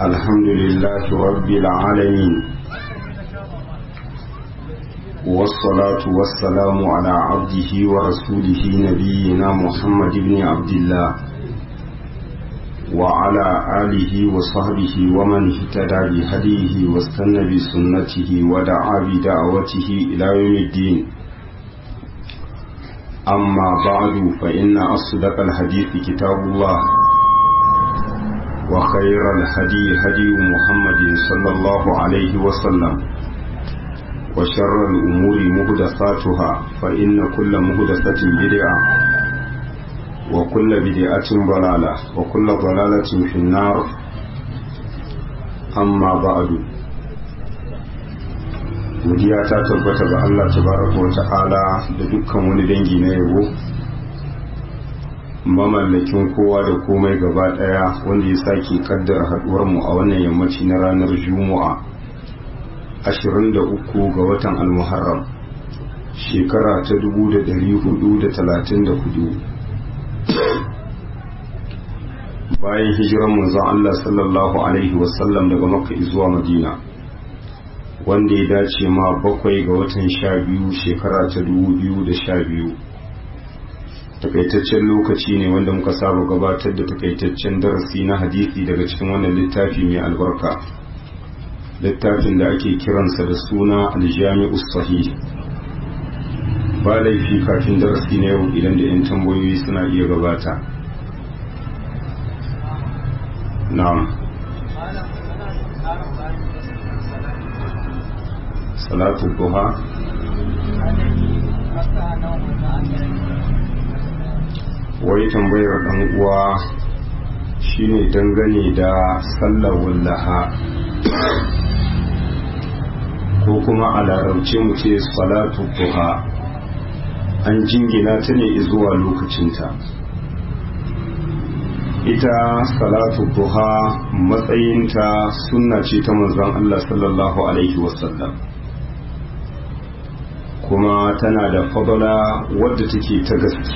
الحمد لله رب العالمين والصلاة والسلام على عبده ورسوله نبينا محمد بن عبد الله وعلى آله وصحبه ومن اهتدى بهديه واستنى بسنته ودعا بدعوته إلى يوم الدين أما بعد فإن أصدق الحديث كتاب الله وخير الهدي هدي محمد صلى الله عليه وسلم وشر الأمور مهدساتها فإن كل مهدسة بدعة وكل بدعة ضلالة وكل ضلالة في النار أما بعد godiya ta tabbata ga Allah tabaraka wa ta'ala da dukkan wani dangi na yabo mamallakin kowa da komai gaba daya wanda ya sake kaddara haduwar mu a wannan yammaci na ranar juma'a 23 ga watan almuharram shekara ta 1434 bayan hijiran manzon Allah sallallahu alaihi wasallam daga makka zuwa madina wanda ya dace ma bakwai ga watan sha biyu shekara ta 2012 takaitaccen lokaci ne wanda muka saba gabatar da takaitaccen darasi na hadisi daga cikin wannan littafi mai albarka littafin da ake kiransa da suna aljami'u sahih ba laifi kafin darasi na yau idan da 'yan tambayoyi suna iya gabata na'am salatu duha wai tambayar dan uwa shine dangane da sallar wallaha ko kuma a larabce mu ce salatu duha an jingina ta ne zuwa lokacinta ita salatu duha matsayinta sunna ce ta manzon Allah sallallahu alaihi wasallam kuma tana da fadala wadda take ta gaske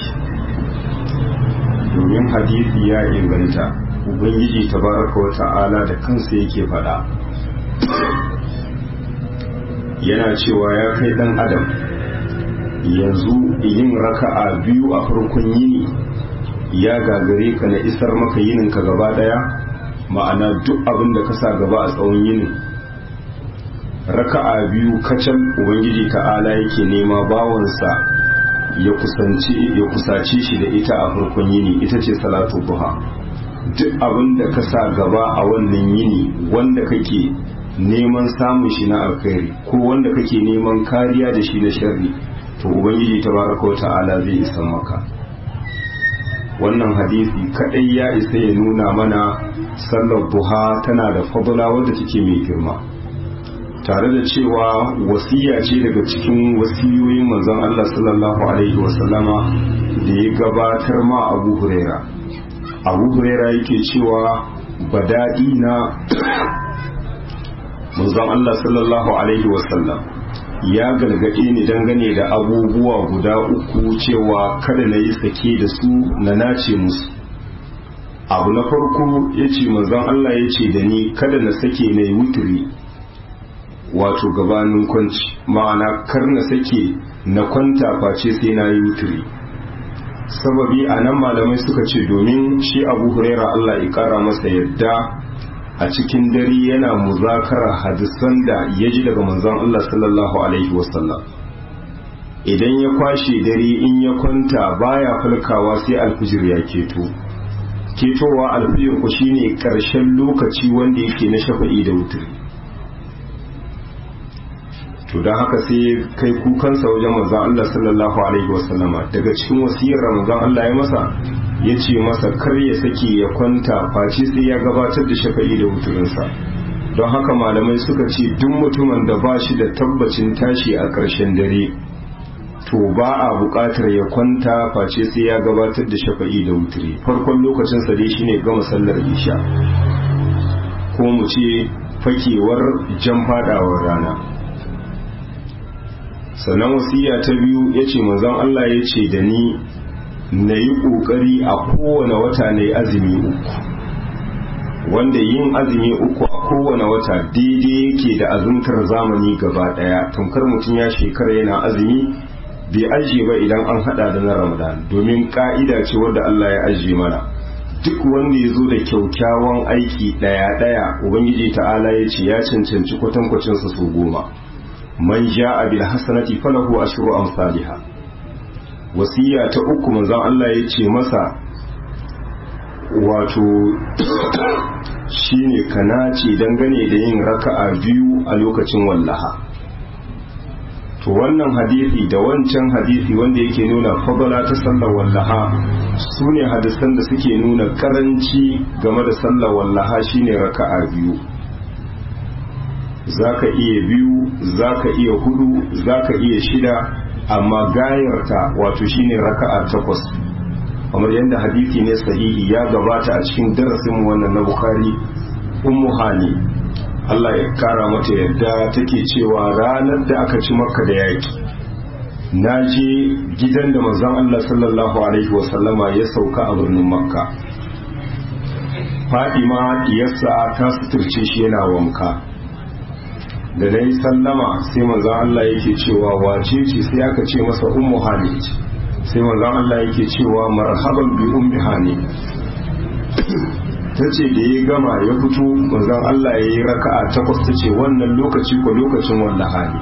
domin hadisi ya inganta ubangiji tabaraka wa ta'ala da kansa yake faɗa yana cewa ya kai ɗan adam yanzu yin raka'a biyu a farkon yini ya gagare ka na isar maka yininka gaba ɗaya ma'ana duk abin da ka sa gaba a tsawon yinin raka'a biyu kacal ubangiji ta'ala yake nema bawansa ya kusanci ya kusace shi da ita a farkon yini ita ce salatu duha duk abin da ka sa gaba a wannan yini wanda kake neman samun shi na alkhairi ko wanda kake neman kariya da shi na sharri to ubangiji tabaraka ta'ala zai isa maka wannan hadisi kadai ya isa ya nuna mana sallar duha tana da fadla wadda take mai girma tare da cewa wasiya ce daga cikin wasiyoyin manzon Allah sallallahu alaihi wasallama da ya gabatar ma Abu Huraira Abu Huraira yake cewa badadi na manzon Allah sallallahu alaihi wasallam ya gargaɗe ni dangane da abubuwa guda uku cewa kada na yi sake da su na nace musu abu na farko ya ce manzon Allah ya ce da ni kada na sake na yi wuturi wato gabanin kwanci ma'ana kar na sake na kwanta face sai na yi wuturi sababi a nan malamai suka ce domin shi abu huraira Allah ya kara masa yadda a cikin dare yana muzakara hadisan da ya ji daga manzon Allah sallallahu alaihi wasallam idan ya kwashe dare in ya kwanta baya falkawa sai alfijir ya keto ketowa alfijir ku shine karshen lokaci wanda yake na shafa'i da wuturi to don haka sai kai kukansa wajen manzon Allah sallallahu alaihi wasallama daga cikin wasiyar manzon Allah ya masa ya ce masa kar ya sake ya kwanta face sai ya gabatar da shafa'i da wuturinsa don haka malamai suka ce duk mutumin da ba shi da tabbacin tashi a ƙarshen dare to ba a buƙatar ya kwanta face sai ya gabatar da shafa'i da wuturi farkon lokacinsa dai shine gama sallar isha ko mu ce fakewar jan fadawar rana sannan wasiya ta biyu ya ce manzon Allah ya ce da ni na yi ƙoƙari a kowane wata na yi azumi uku wanda yin azumi uku a kowane wata daidai yake da azumtar zamani gaba daya tamkar mutum ya shekara yana azumi bai ajiye ba idan an hada da na ramadan domin ka'ida ce wadda Allah ya ajiye mana duk wanda ya zo da kyaukyawan aiki daya daya ubangiji ta'ala ya ce ya cancanci kwatankwacinsa su goma man ja'a bil hasanati falahu ashru amsalha wasiya ta uku manzon Allah ya ce masa wato shine kanace dangane da yin raka'a biyu a lokacin wallaha to wannan hadisi da wancan hadisi wanda yake nuna fadala ta sallar wallaha su ne hadisan da suke nuna karanci game da sallar wallaha shine raka'a biyu zaka iya biyu zaka iya hudu zaka iya shida amma gayarta wato shine raka'a takwas kamar yadda hadisi ne sahihi ya gabata a cikin darasin wannan na bukhari ummu hani Allah ya kara mata yadda take cewa ranar da aka ci makka da yaki na je gidan da manzon Allah sallallahu alaihi wasallama ya sauka a birnin makka fadima diyarsa ta suturce shi yana wanka da na yi sallama sai manzon Allah yake cewa wace ce sai aka ce masa ummu hani sai manzon Allah yake cewa marhaban bi ummi hani ta ce da ya gama ya fito manzon Allah ya yi raka'a takwas ta ce wannan lokaci ko lokacin wannan hali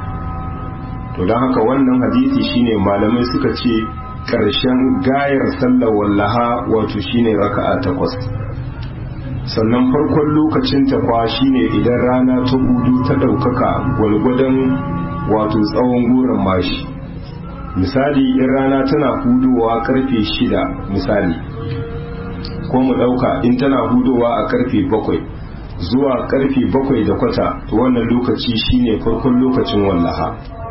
to don haka wannan hadisi shine malamai suka ce ƙarshen gayar sallar wallaha wato shine raka'a takwas sannan farkon lokacin ta kwa shine idan rana ta hudu ta ɗaukaka gwalgwadon wato tsawon goron mashi misali in rana tana hudowa karfe shida misali ko mu ɗauka in tana hudowa a karfe bakwai zuwa karfe bakwai da kwata to wannan lokaci shine farkon lokacin wallaha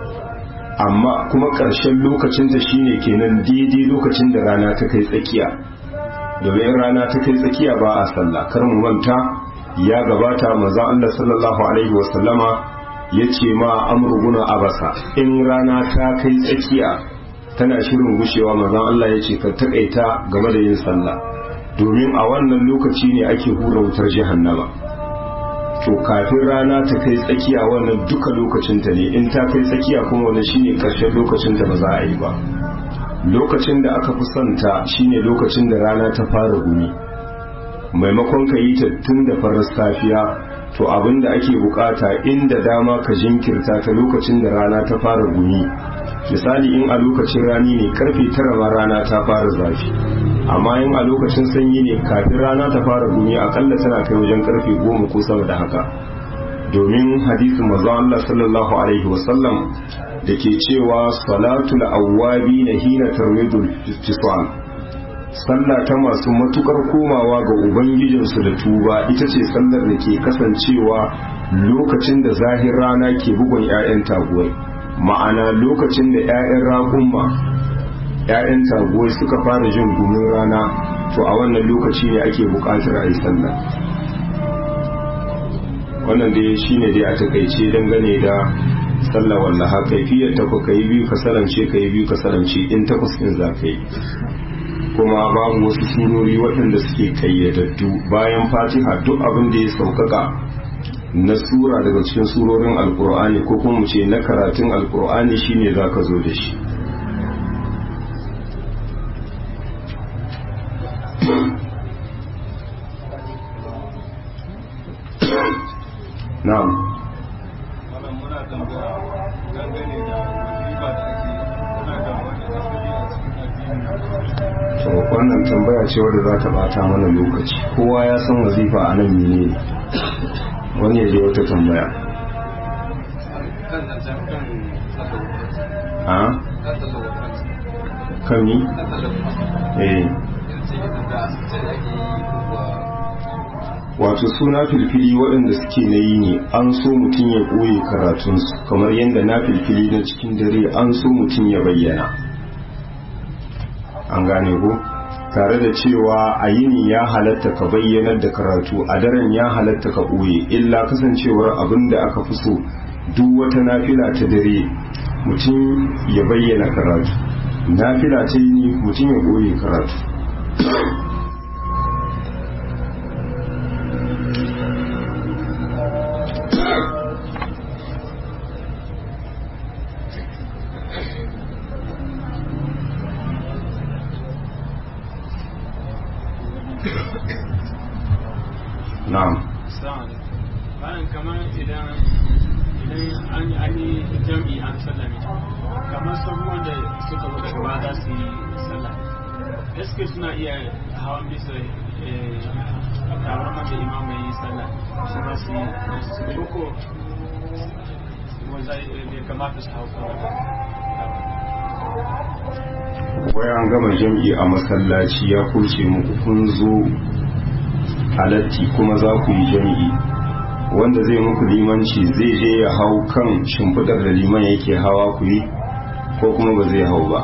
amma kuma ƙarshen lokacinta shine kenan daidai lokacin da rana ta kai tsakiya domin rana ta kai tsakiya ba a sallah kar mu manta ya gabata manzon Allah sallallahu alaihi wasallama ya ce ma amruguna abasa in rana ta kai tsakiya tana shirin gushewa manzon Allah ya ce ka takaita game da yin sallah domin a wannan lokaci ne ake hura wutar jahannama to kafin rana ta kai tsakiya wannan duka lokacinta ne in ta kai tsakiya kuma wannan shine karshen lokacinta ba za a yi ba lokacin da aka fi santa shine lokacin da rana ta fara gumi maimakon ka yi ta tun da farar safiya to abin da ake bukata inda dama ka jinkirta ta lokacin da rana ta fara gumi misali in a lokacin rani ne karfe tara ma rana ta fara zafi amma in a lokacin sanyi ne kafin rana ta fara gumi akalla tana kai wajen karfe goma ko sama da haka domin hadisin manzo Allah sallallahu alaihi wasallam da ke cewa salatul awwabi na hina tarwidul fisal sallah ta masu matukar komawa ga ubangijinsu da tuba ita ce sallar da ke kasancewa lokacin da zahir rana ke bugun 'ya'yan taguwai ma'ana lokacin da 'ya'yan raƙumma 'ya'yan taguwai suka fara jin gumin rana to a wannan lokaci ne ake buƙatar a yi sallah wannan dai shine dai a takaice dangane da sallah wallaha kaifiyar ta ka yi biyu ka sarance ka yi biyu ka sarance in takwas ɗin za ka yi kuma babu wasu surori waɗanda suke kayyadaddu bayan fatiha duk abin da ya sauƙaƙa na sura daga cikin surorin alkur'ani ko kuma mu ce na karatun alkur'ani shine za ka zo da shi na'am to wannan tambaya ce wadda za ta bata mana lokaci kowa ya san wazifa a nan mene ne wani ya je wata tambaya a kan yi eh wato suna filfili waɗanda suke na yi ne an so mutum ya ɓoye karatunsu kamar yadda na filfili na cikin dare an so mutum ya bayyana an gane ko tare da cewa a yini ya halatta ka bayyanar da karatu a daren ya halatta ka ɓoye illa kasancewar abin da aka fi so duk wata nafila ta dare mutum ya bayyana karatu nafila ta yini mutum ya ɓoye karatu na'am bayan kamar idan idan an yi jam'i an sallame kamar sabu wanda suka zo daga baya za su yi sallah gaske suna iya hawan bisa tabarman da imam mai yi sallah su ma su yi su koko wanda ya kamata su hau wai an gama jam'i a masallaci ya kurce muku kun zo halatti kuma za ku yi jam'i wanda zai muku limanci zai je ya hau kan shimfidar da liman yake hawa ku yi ko kuma ba zai hau ba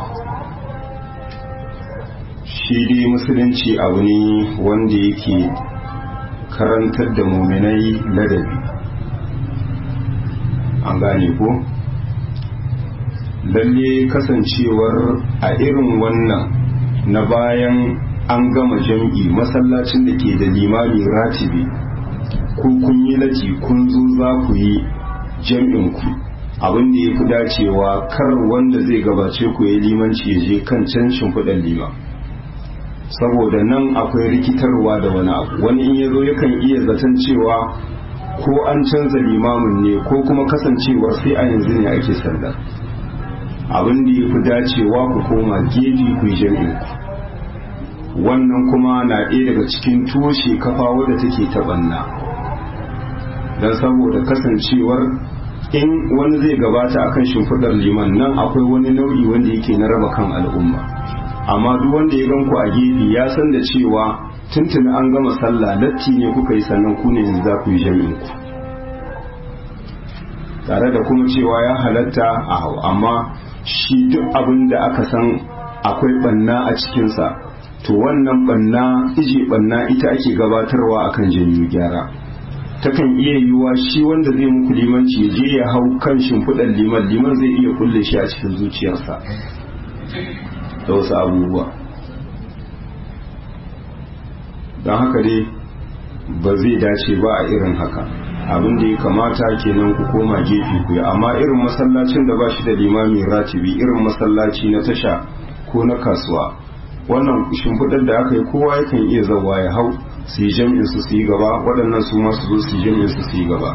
shi dai musulunci abu ne wanda yake karantar da muminai ladabi an gane ko lalle kasancewar a irin wannan na bayan an gama jam'i masallacin da ke da limami ratibi ko kun yi lati kun zo za ku yi jam'in ku abin da ya fi dacewa kar wanda zai gabace ku ya limanci ya je kan can shimfiɗan liman saboda nan akwai rikitarwa da wani abu wani in ya zo yakan iya zaton cewa ko an canza limamin ne ko kuma kasancewar sai a yanzu ne ake sallar abin da ya fi dacewa ku koma gefe ku yi jam'in ku wannan kuma na ɗaya daga cikin toshe kafa wadda take taɓanna don saboda kasancewar in wani zai gabata akan shimfiɗar liman nan akwai wani nau'i wanda yake na raba kan al'umma amma duk wanda ya gan ku a gefe ya san da cewa tuntuni an gama sallah latti ne kuka yi sannan ku ne yanzu za ku yi jami'in ku tare da kuma cewa ya halatta a hau amma shi duk abin da aka san akwai banna a cikinsa to wannan banna ije banna ita ake gabatarwa akan janyo gyara takan iya yiwuwa shi wanda zai muku limanci ya je ya hau kan shimfiɗar liman liman zai iya kulle shi a cikin zuciyarsa da wasu abubuwa don haka dai ba zai dace ba a irin haka abin da ya kamata kenan ku koma gefe ku yi amma irin masallacin da ba shi da limami ratibi irin masallaci na tasha ko na kasuwa wannan shimfiɗar da aka yi kowa yakan iya zawa ya hau su yi jam'in su su yi gaba waɗannan su masu zo su yi jam'in su su yi gaba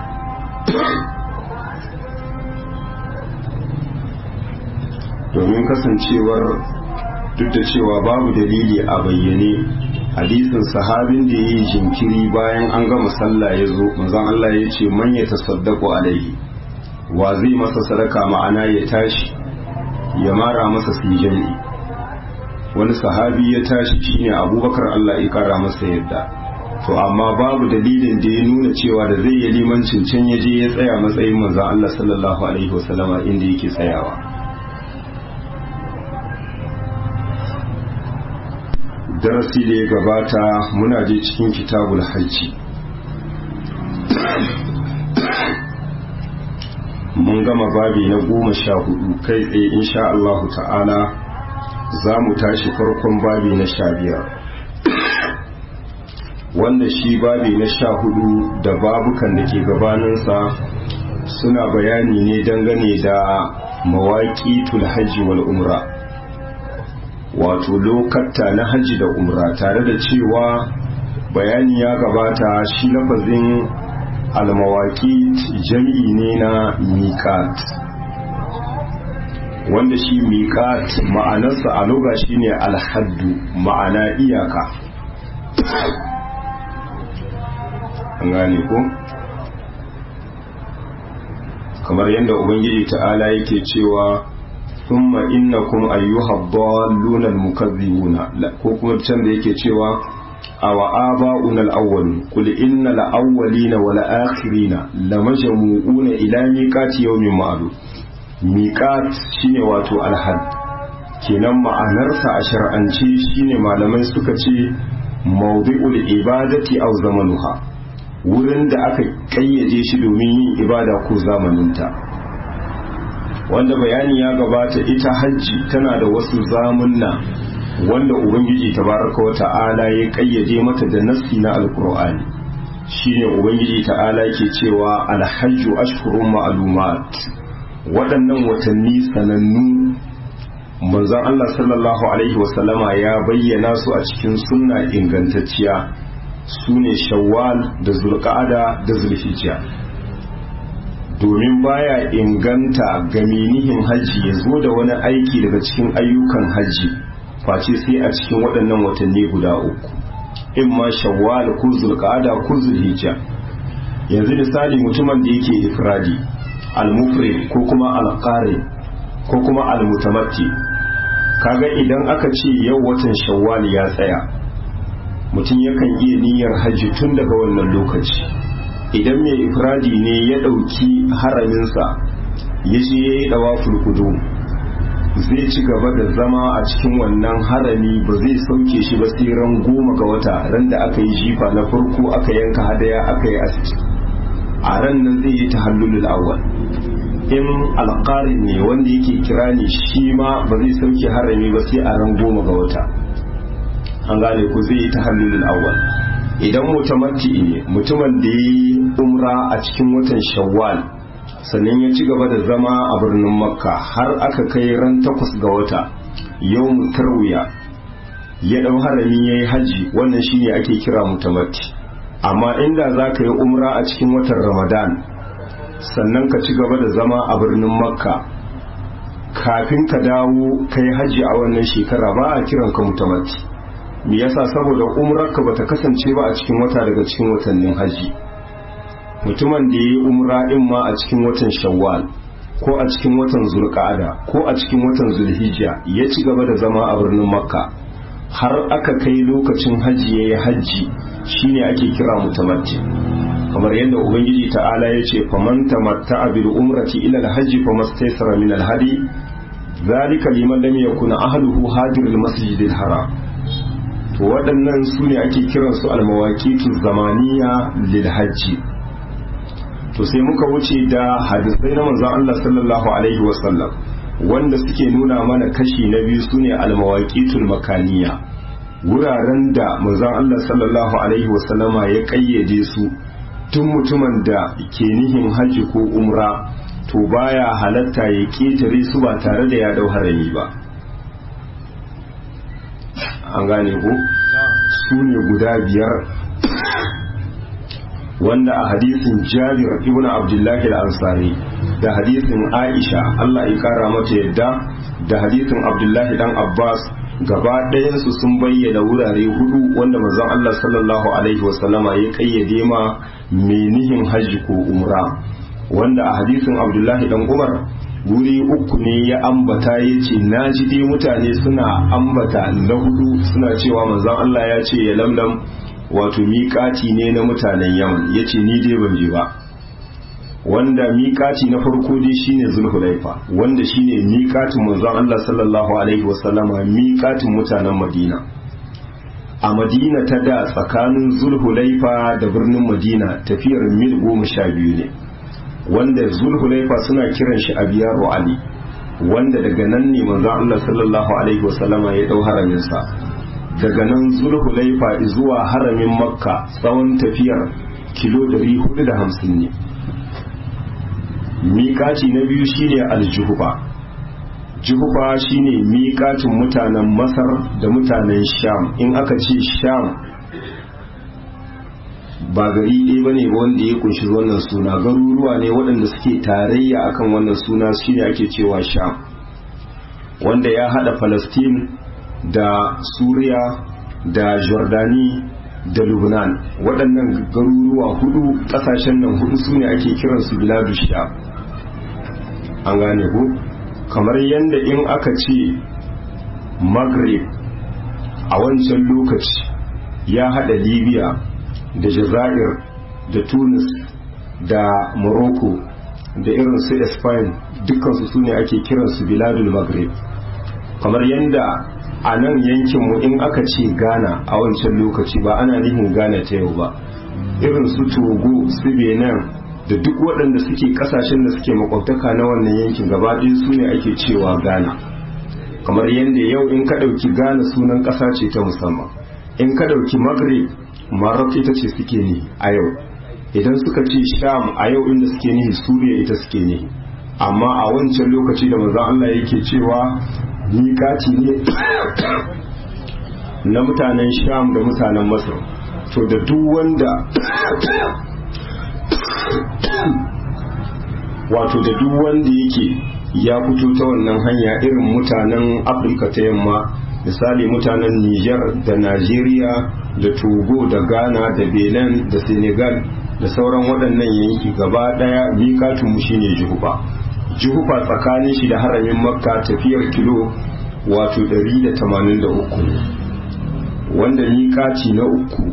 domin kasancewar duk da cewa babu dalili a bayyane hadisin sahabin da ya yi jinkiri bayan an gama sallah ya zo manzon Allah ya ce man ya tasaddaqu alaihi wa zai masa sadaka ma'ana ya tashi ya mara masa su jami'i wani sahabi ya tashi shine abubakar Allah ya kara masa yadda to amma babu dalilin da ya nuna cewa da zai yi limancin can ya je ya tsaya matsayin manzon Allah sallallahu alaihi wasallama inda yake tsayawa darasi da ya gabata muna je cikin kitabul hajji mun gama babi na goma sha hudu kai tsaye insha Allahu ta'ala za mu tashi farkon babi na sha biyar wanda shi babi na sha hudu da babukan da ke gabaninsa suna bayani ne dangane da mawaƙi hajji wal umra wato lokatta na hajji da umra tare da cewa bayani ya gabata shi lafazin almawaki jam'i ne na miƙat wanda shi miƙat ma'anarsa a loga shi ne alhaddu ma'ana iyaka an gane ko kamar yadda ubangiji ta'ala yake cewa ثم إنكم أيها الضالون المكذبون لا كوكما تشند yake cewa aw aba'una al-awwal qul inna al-awwalina wal akhirina lamajmu'una ila miqati yawmin ma'lum miqat shine wato al-had kenan ma'anarsa a shar'ance shine malamai suka ce mawdi'ul ibadati aw zamanuha wurin da aka kayyade shi domin yin ibada ko zamaninta wanda bayani ya gabata ita hajji tana da wasu zamunna wanda ubangiji tabaraka wa ta'ala ya kayyade mata da nassi na alkur'ani shine ubangiji ta'ala ke cewa alhajju ashhurun ma'lumat waɗannan watanni sanannu manzon Allah sallallahu alaihi wasallama ya bayyana su a cikin sunna ingantacciya su ne shawwal da zulqa'ada da zulhijja domin baya inganta ga menihin hajji ya zo da wani aiki daga cikin ayyukan hajji face sai a cikin waɗannan watanni guda uku in ma shawwal ko zulqa'ada ko zulhijja yanzu misali mutumin da yake ifradi al-mufrid ko kuma al-qari ko kuma al-mutamatti kaga idan aka ce yau watan shawwal ya tsaya mutum yakan iya niyyar hajji tun daga wannan lokaci idan mai ifradi ne ya ɗauki haraminsa ya je ya yi ɗawaful kudu zai ci gaba da zama a cikin wannan harami ba zai sauke shi ba sai ran goma ga wata ran da aka yi jifa na farko aka yanka hadaya aka yi aski a ran nan zai yi tahallulul awwal in alƙarin ne wanda yake kira ne shi ma ba zai sauke harami ba sai a ran goma ga wata an gane ku zai yi tahallulul awwal idan mutamatti ne mutumin da ya yi umra a cikin watan shawwal sannan ya ci gaba da zama a birnin makka har aka kai ran takwas ga wata yau tarwiya ya ɗau harami ya yi hajji wannan shine ake kira mutamatti amma inda za ka yi umra a cikin watan ramadan sannan ka ci gaba da zama a birnin makka kafin ka dawo kai hajji a wannan shekara ba a kiran ka mutamatti me yasa saboda umrarka bata kasance ba a cikin wata daga cikin watannin hajji mutumin da ya yi umra in ma a cikin watan shawwal ko a cikin watan zulqa'ada ko a cikin watan zulhijja ya ci gaba da zama a birnin makka har aka kai lokacin hajji ya yi hajji shine ake kira mutamatti kamar yadda ubangiji ta'ala ya ce faman tamatta'a bil umrati ila al-hajji famastaysara min al-hadi zalika liman lam yakun ahluhu hadir al-masjid al-haram to waɗannan su ne ake kiransu al-mawaqitu zamaniya lil hajji to sai muka wuce da hadisai na manzon Allah sallallahu alaihi wasallam wanda suke nuna mana kashi na biyu sune al-mawaqitul makaniya wuraren da manzon Allah sallallahu alaihi wasallama ya kayyade su tun mutumin da ke nihin haji ko umra to baya halatta ya ketare su ba tare da ya dau harami ba an gane ko su ne guda biyar wanda a hadisin jabir ibn abdullahi al-ansari da hadisin aisha Allah ya kara mata yadda da hadisin abdullahi dan abbas gaba ɗayansu sun bayyana wurare hudu wanda manzon Allah sallallahu alaihi wasallama ya kayyade ma menihin hajji ko umra wanda a hadisin abdullahi dan umar wuri uku ne ya ambata ya ce na ji dai mutane suna ambata na hudu suna cewa manzon Allah ya ce ya lamlam wato miƙati ne na mutanen yaman ya ce ni dai ban je ba wanda miƙati na farko dai shine zulhulaifa wanda shine miƙatin manzon Allah sallallahu alaihi wasallama miƙatin mutanen madina a madina ta da tsakanin zulhulaifa da birnin madina tafiyar mil goma sha biyu ne wanda zulhulaifa suna kiran shi abiyaru ali wanda daga nan ne manzon Allah sallallahu alaihi wasallama ya dau haraminsa daga nan zulhulaifa zuwa haramin makka tsawon tafiyar kilo 450 ne miƙaci na biyu shine aljuhufa juhufa shine miƙacin mutanen masar da mutanen sham in aka ce sham ba gari ɗaya ba ne wanda ya kunshi wannan suna garuruwa ne waɗanda suke tarayya akan wannan suna shine ake cewa sham wanda ya haɗa palestine da suriya da jordani da lubnan waɗannan garuruwa hudu ƙasashen nan hudu su ne ake kiransu biladu sha an gane ku kamar yadda in aka ce maghrib a wancan lokaci ya haɗa libya da jazair da tunis da morocco da irin su spain dukkansu su ne ake kiransu biladul maghrib kamar yadda a nan yankinmu in aka ce ghana a wancan lokaci ba ana nihin ghana ta yau ba irin su togo su benin da duk waɗanda suke ƙasashen da suke makwabtaka na wannan yankin gaba ɗaya su ne ake cewa ghana kamar yadda yau in ka ɗauki ghana sunan ƙasa ce ta musamman in ka ɗauki maghrib maroc ita ce suke ni a yau idan suka ce sham a yau inda suke nihi suriya ita suke nihi amma a wancan lokaci da manzon Allah yake cewa miƙaci ne na mutanen sham da mutanen masar to da duk wanda wato da duk wanda yake ya fito ta wannan hanya irin mutanen afirka ta yamma misali mutanen niger da nigeria da togo da ghana da benin da senegal da sauran waɗannan yanki gaba ɗaya miƙatunmu shine jihufa jihufa tsakanin shi da haramin makka tafiyar kilo wato 183 wanda miƙaci na uku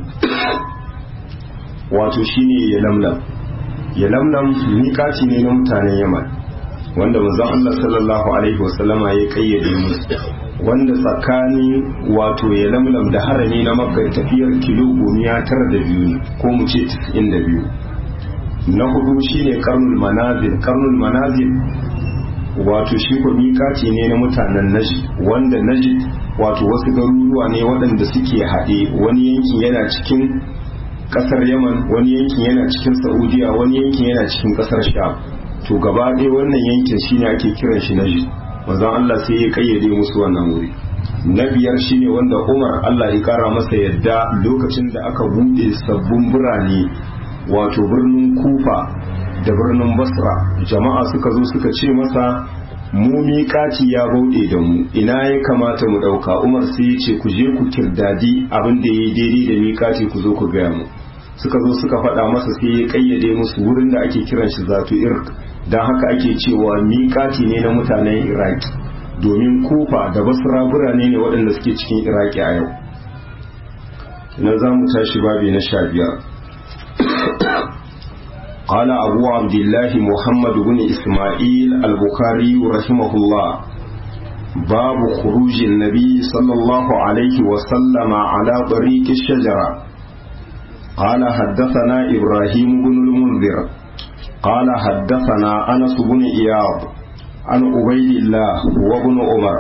wato shine ya lamlam ya lamlam miƙaci ne na mutanen yaman wanda manzon Allah sallallahu alaihi wasallama ya kayyade musu wanda tsakanin wato ya lamlam da harami na makka tafiyar kilo gomiya tara da biyu ne ko mu ce tis'in da biyu na hudu shine karnul manazil karnul manazil wato shi ko miƙaci ne na mutanen najd wanda najd wato wasu garuruwa ne waɗanda suke haɗe wani yankin yana cikin ƙasar yaman wani yankin yana cikin saudiya wani yankin yana cikin ƙasar sham to gaba ɗaya wannan yankin shine ake kiran shi najd manzon Allah sai ya kayyade musu wannan wuri na biyar shine wanda Umar Allah ya kara masa yadda lokacin da aka bude sabbin birane wato birnin Kufa da birnin Basra jama'a suka zo suka ce masa mu miƙaci ya bauɗe da mu ina ya kamata mu ɗauka Umar sai ya ce ku je ku kirdadi abin da ya yi daidai da miƙaci ku zo ku gaya mu suka zo suka faɗa masa sai ya kayyade musu wurin da ake kiran shi zatu irk don haka ake cewa miƙati ne na mutanen iraki domin kufa da basra birane ne waɗanda suke cikin iraki a yau na za mu tashi babi na sha biyar قال أبو عبد الله محمد بن إسماعيل البخاري رحمه الله باب خروج النبي صلى الله عليه وسلم على طريق الشجرة قال حدثنا إبراهيم بن المنذر قال حدثنا أنس بن إياض عن عبيد الله وابن عمر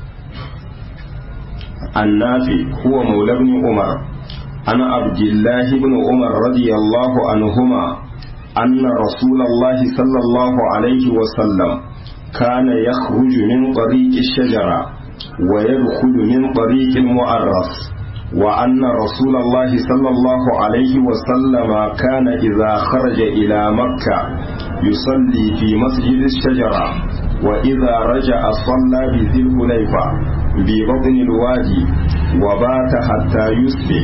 النافي هو مولى بن عمر عن عبد الله بن عمر رضي الله عنهما أن رسول الله صلى الله عليه وسلم كان يخرج من طريق الشجرة ويدخل من طريق المؤرس وأن رسول الله صلى الله عليه وسلم كان إذا خرج إلى مكة يصلي في مسجد الشجرة وإذا رجع صلى بذي الحليفة ببطن الوادي وبات حتى يصبح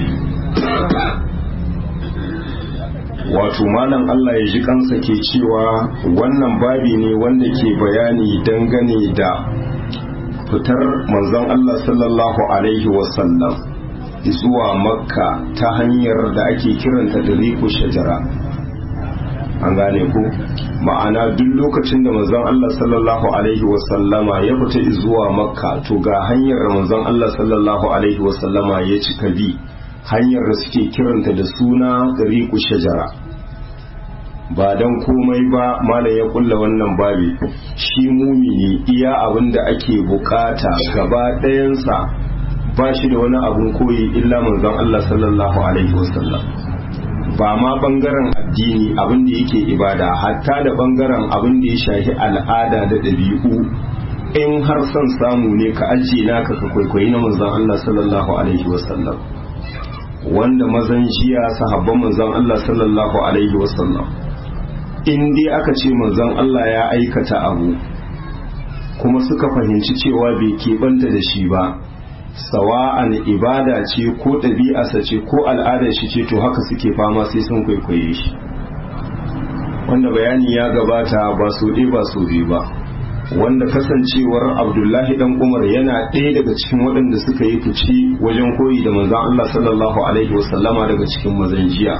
wato malam Allah ya ji kansa ke cewa wannan babi ne wanda ke bayani dangane da fitar manzon Allah sallallahu alaihi wasallam zuwa makka ta hanyar da ake kiranta da riku shajara an gane ku ma'ana duk lokacin da manzon Allah sallallahu alaihi wasallama ya fita zuwa makka to ga hanyar da manzon Allah sallallahu alaihi wasallama ya cika bi hanyar da suke kiranta da suna riku shajara ba don komai ba malam ya kulla wannan babi shi mumini iya abin da ake bukata gaba ɗayansa ba shi da wani abun koyi illa manzon Allah sallallahu alaihi wasallam ba ma bangaren addini abin da yake ibada hatta da bangaren abin da ya shafi al'ada da ɗabi'u in har son samu ne ka ajiye naka ka kwaikwayi na manzon Allah sallallahu alaihi wasallam wanda mazan jiya sahabban manzon Allah sallallahu alaihi wasallam in dai aka ce manzon Allah ya aikata abu kuma suka fahimci cewa bai keɓanta da shi ba sawa'an ibada ce ko ɗabi'arsa ce ko al'adar shi ce to haka suke fama sai sun kwaikwaye shi wanda bayani ya gabata ba so ɗaya ba so biyu ba wanda kasancewar abdullahi dan umar yana ɗaya daga cikin waɗanda suka yi fice wajen koyi da manzon Allah sallallahu alaihi wasallama daga cikin mazan jiya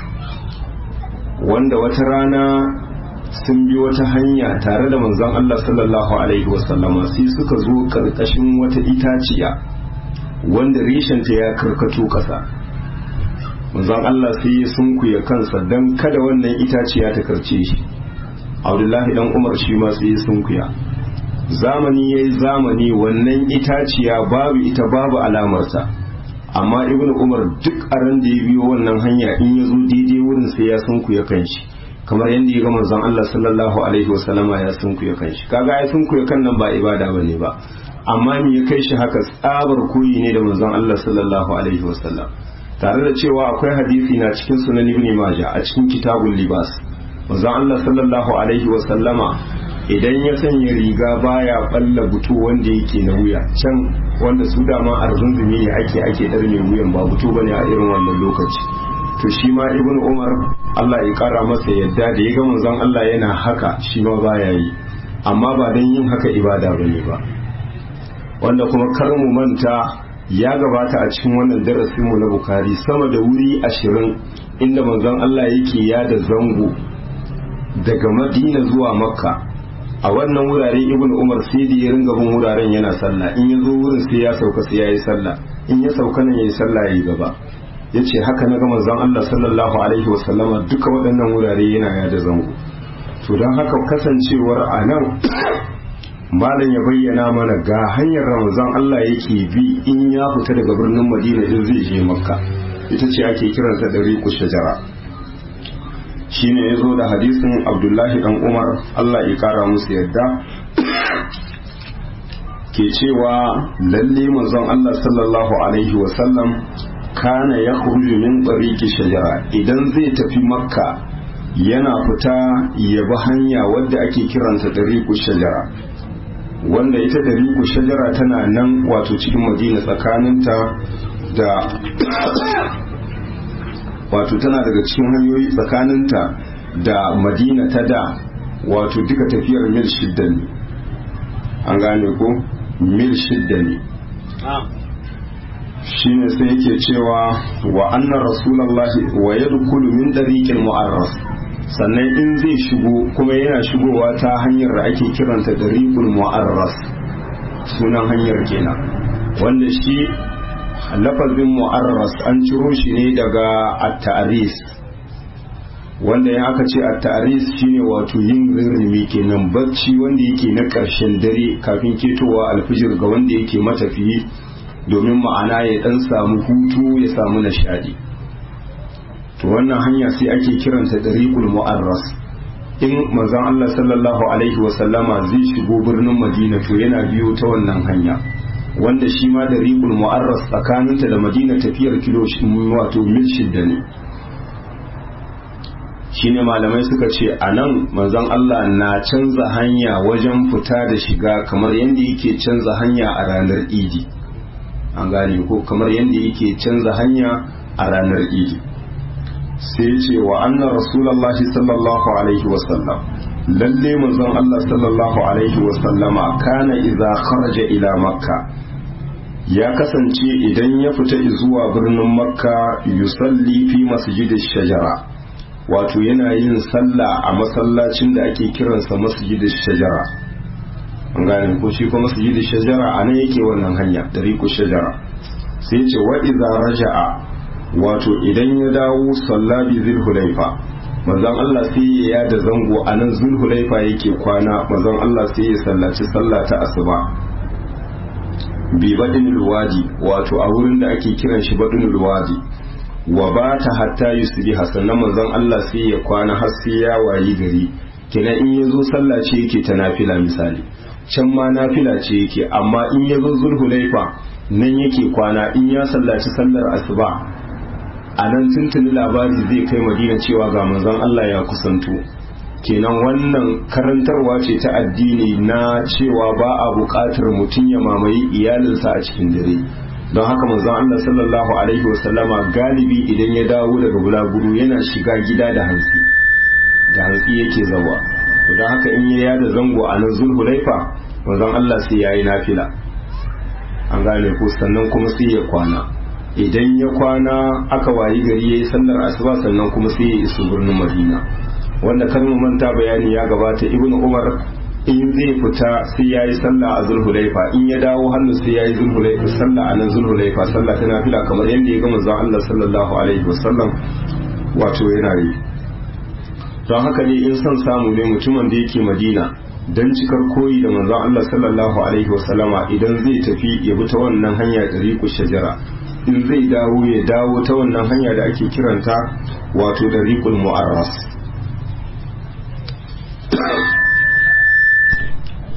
wanda wata rana sun bi wata hanya tare da manzon Allah sallallahu alaihi wasallama sai suka zo karkashin wata itaciya wanda reshenta ya karkato ƙasa manzon Allah sai ya sunkuya kansa don kada wannan itaciya ta karce shi abdullahi dan umar shi ma sai ya sunkuya zamani ya yi zamani wannan itaciya babu ita babu alamarsa amma ibnu umar duk a ran da ya biyo wannan hanya in ya zo daidai wurin sai ya sunkuya kanshi kamar yadda ya ga manzon Allah sallallahu alaihi wasallama ya sunkuya kanshi kaga ai sunkuya kan nan ba ibada bane ba amma me ya kai shi haka tsabar koyi ne da manzon Allah sallallahu alaihi wasallam tare da cewa akwai hadisi na cikin sunan ibn majah a cikin kitabul libas manzon Allah sallallahu alaihi wasallama idan ya sanya riga baya balla butu wanda yake na wuya can wanda su dama arzunzumi ne ake ake darme wuyan ba butu bane a irin wannan lokaci to shi ma ibn umar Allah ya kara masa yadda da ya ga manzon Allah yana haka shi ma baya yi amma ba dan yin haka ibada bane ba wanda kuma kar mu manta ya gabata a cikin wannan darasin mu na bukari sama da wuri ashirin inda manzon Allah yake yada zango daga madina zuwa makka a wannan wurare ibn umar sai da ya ringa bin wuraren yana sallah in ya zo wurin sai ya sauka sai ya yi sallah in ya sauka nan ya yi sallah ya yi gaba ya ce haka na ga manzon Allah sallallahu alaihi wasallama duka waɗannan wurare yana yada zango to don haka kasancewar a nan malam ya bayyana mana ga hanyar ramazan Allah yake bi in ya fita daga birnin madina in zai je makka ita ce ake kiranta da riku shajara shine ya zo da hadisin abdullahi dan umar Allah ya kara musu yadda ke cewa lalle manzon Allah sallallahu alaihi wasallam kana ya min tsariki shajara idan zai tafi makka yana fita ya bi hanya wadda ake kiranta dariku shajara wanda ita dariku shajara tana nan wato cikin madina tsakaninta da wato tana daga cikin hanyoyi tsakaninta da madina ta da wato duka tafiyar mil shidda ne an gane ko mil shidda ne shine sai yake cewa wa annar rasulallahi wa yadkhulu min dariqil mu'arras sannan in zai shigo kuma yana shigowa ta hanyar da ake kiranta dariqul mu'arras sunan hanyar kenan wanda shi lafazin mu'arras an ciro shi ne daga at-ta'ris wanda ya aka ce at-ta'ris shine wato yin rirrimi kenan bacci wanda yake na ƙarshen dare kafin ketowa alfijir ga wanda yake matafiyi domin ma'ana ya dan samu hutu ya samu nishadi to wannan hanya sai ake kiranta dariqul mu'arras in manzon Allah sallallahu alaihi wa sallama zai shigo birnin Madina to yana biyo ta wannan hanya wanda shi ma dariqul mu'arras tsakaninta da Madina tafiyar kilo wato mil shidda ne shine malamai suka ce a nan manzon Allah na canza hanya wajen fita da shiga kamar yadda yake canza hanya a ranar idi an gane ko kamar yadda yake canza hanya a ranar idi sai ce wa annan rasulallahi sallallahu alaihi wasallam lalle manzon Allah sallallahu alaihi wasallama kana idza kharaja ila makka ya kasance idan ya fita zuwa birnin makka yusalli fi masjidish shajara wato yana yin sallah a masallacin da ake kiransa masjidish shajara an gane ko shi ko masjidish shajara anan yake wannan hanya dariqu shajara sai ce wa idza raja'a wato idan ya dawo sallabi zulhulaifa manzon Allah sai ya yada zango a nan zulhulaifa yake kwana manzon Allah sai ya sallaci sallah ta asuba bi badinul wadi wato a wurin da ake kiran shi badinul wadi wa ba ta hatta yusbiha sannan manzon Allah sai ya kwana har sai ya wayi gari kina in ya zo sallah ce yake ta nafila misali can ma nafila ce yake amma in ya zo zulhulaifa nan yake kwana in ya sallaci sallar asuba a nan tuntuni labari zai kai madina cewa ga manzon Allah ya kusanto kenan wannan karantarwa ce ta addini na cewa ba a buƙatar mutum ya mamaye iyalinsa a cikin dare don haka manzon Allah sallallahu alaihi wasallama galibi idan ya dawo daga bulaguro yana shiga gida da hantsi da hantsi yake zawa to don haka in ya yada zango a nan zulhulaifa manzon Allah sai yayi nafila an gane ko sannan kuma sai ya kwana idan ya kwana aka wayi gari yayi sallar asuba sannan kuma sai ya iso birnin Madina wanda kan mu manta bayani ya gabata Ibn Umar in zai fita sai yayi sallah a Zulhulaifa in ya dawo hannu sai yayi Zulhulaifa sallah a nan Zulhulaifa sallah ta nafila kamar yadda ya ga manzon Allah sallallahu alaihi wasallam wato yana yi don haka ne in son samu ne mutumin da yake Madina dan cikar koyi da manzon Allah sallallahu alaihi wasallama idan zai tafi ya bi ta wannan hanya ɗariƙu shajara in zai dawo ya dawo ta wannan hanya da ake kiranta wato ɗariƙul mu'arras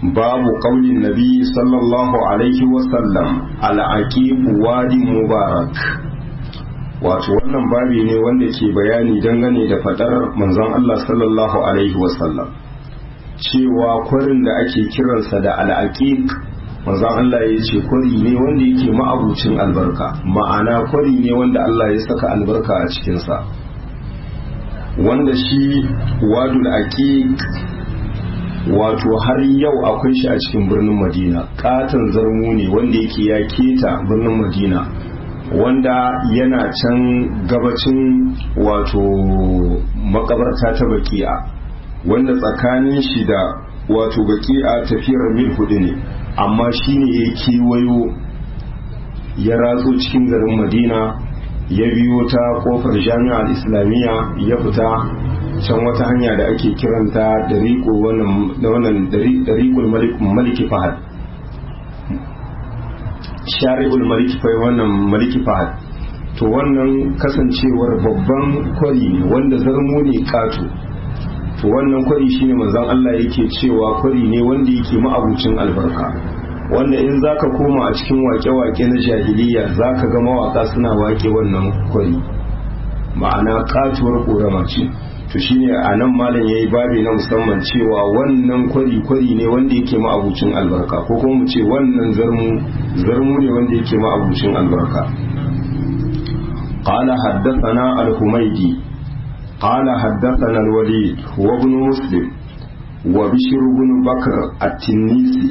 babu qaulin nabi sallallahu alaihi wasallam al-aqib wadi mubarak wato wannan babi ne wanda ke bayani dangane da fadar manzon Allah sallallahu alaihi wasallam cewa kwarin da ake kiransa da al'aqiq manzon Allah ya ce kwari ne wanda yake ma'abucin albarka ma'ana kwari ne wanda Allah ya saka albarka a cikinsa wanda shi wadul aqiq wato har yau akwai shi a cikin birnin madina katon zarmu ne wanda yake ya keta birnin madina wanda yana can gabacin wato makabarta ta baki'a wanda tsakanin shi da wato baki'a tafiyar mil hudu ne amma shi ne ya kewayo ya ratso cikin garin madina ya biyo ta kofar jami'ar islamiyya ya fita can wata hanya da ake kiranta dariƙo wannan dariƙul maliki fahad shari'ul maliki fahad wannan maliki fahad to wannan kasancewar babban kwari ne wanda zarmo ne kato to wannan kwari shine manzon Allah yake cewa kwari ne wanda yake ma'abucin albarka wanda in zaka koma a cikin wake-wake na jahiliya zaka ga mawaka suna wake wannan kwari ma'ana katuwar ƙorama ce to shine a nan malam yayi babi na musamman cewa wannan kwari kwari ne wanda yake ma'abucin albarka ko kuma mu ce wannan zarmu zarmu ne wanda yake ma'abucin albarka قال حدثنا الحميدي قال حدثنا الوليد وابن مسلم وبشر بن بكر التنيسي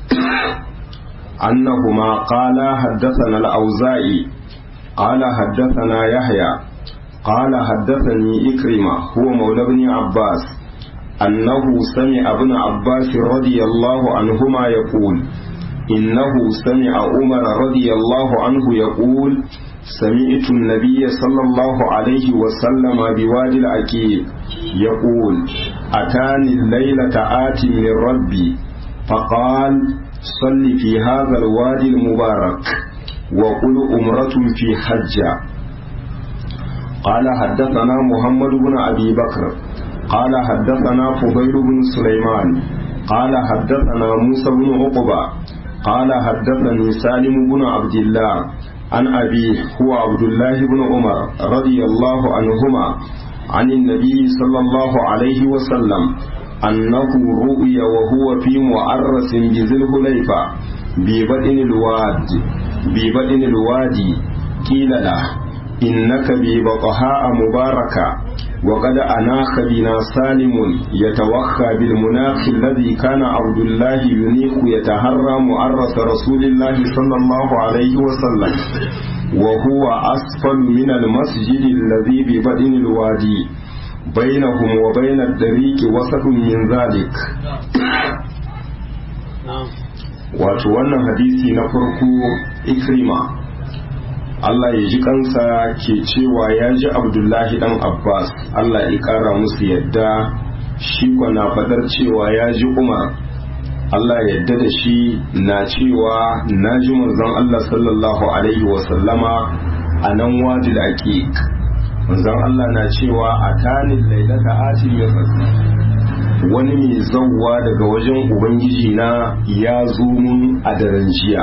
أنهما قال حدثنا الأوزائي قال حدثنا يحيى قال حدثني إكرمة هو مولى ابن عباس أنه سمع ابن عباس رضي الله عنهما يقول إنه سمع عمر رضي الله عنه يقول سمعت النبي صلى الله عليه وسلم بوادي العقيق يقول أتاني الليلة آت من ربي فقال صل في هذا الوادي المبارك وقل أمرة في حجة قال حدثنا محمد بن أبي بكر قال حدثنا فضيل بن سليمان قال حدثنا موسى بن عقبة قال حدثني سالم بن عبد الله عن أبيه هو عبد الله بن عمر رضي الله عنهما عن النبي صلى الله عليه وسلم أنه رؤي وهو في معرس بذي الحليفة ببدن الواد ببدن الوادي قيل له إنك ببطحاء مباركة وقد أناخ بنا سالم يتوخى بالمناخ الذي كان عبد الله ينيخ يتهرى معرس رسول الله صلى الله عليه وسلم وهو أسفل من المسجد الذي ببدن الوادي بينهم وبين الدريك وسط من ذلك wato wannan hadisi na farko ikrima Allah ya ji kansa ke cewa ya ji abdullahi dan abbas Allah ya kara musu yadda shi na faɗar cewa ya ji umar Allah yadda da shi na cewa na ji manzon Allah sallallahu alaihi wasallama a nan wadi da ake manzon Allah na cewa a tanin lailata atin ya wani mai zauwa daga wajen ubangiji na ya zo mun a daren jiya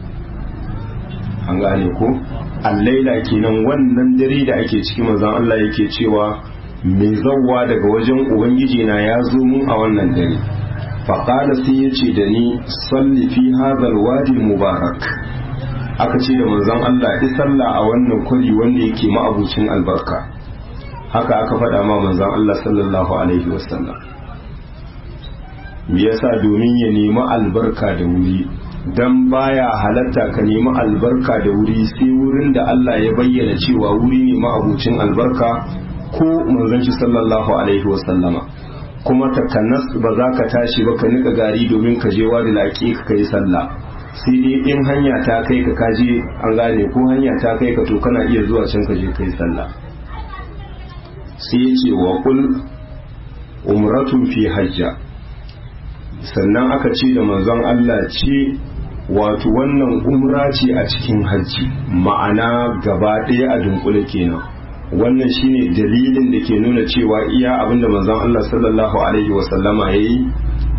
an gane ko allaila kenan wannan dare da ake ciki manzon Allah yake cewa mai zauwa daga wajen ubangiji na ya zo mun a wannan dare faƙala sai ya ce da ni salli fi hadhal wadi mubarak aka ce da manzon Allah isalla a wannan kwari wanda yake ma'abucin albarka haka aka faɗa ma manzon Allah sallallahu alaihi wasallam me yasa domin ya nemi albarka da wuri dan baya halatta ka nemi albarka da wuri sai wurin da Allah ya bayyana cewa wuri ne ma'abucin albarka ko manzon shi sallallahu alaihi wasallama kuma takanas ba za ka tashi ba ka nika gari domin ka je wani laƙi ka kai sallah sai dai in hanya ta kai ka kaje an gane ko hanya ta kai ka to kana iya zuwa can ka je kai sallah sai ya ce wa kul umratun fi hajja sannan aka ce da manzon Allah ce wato wannan umra ce a cikin hajji ma'ana gaba ɗaya a dunkule kenan wannan shine dalilin da ke nuna cewa iya abinda manzon Allah sallallahu alaihi wasallama yayi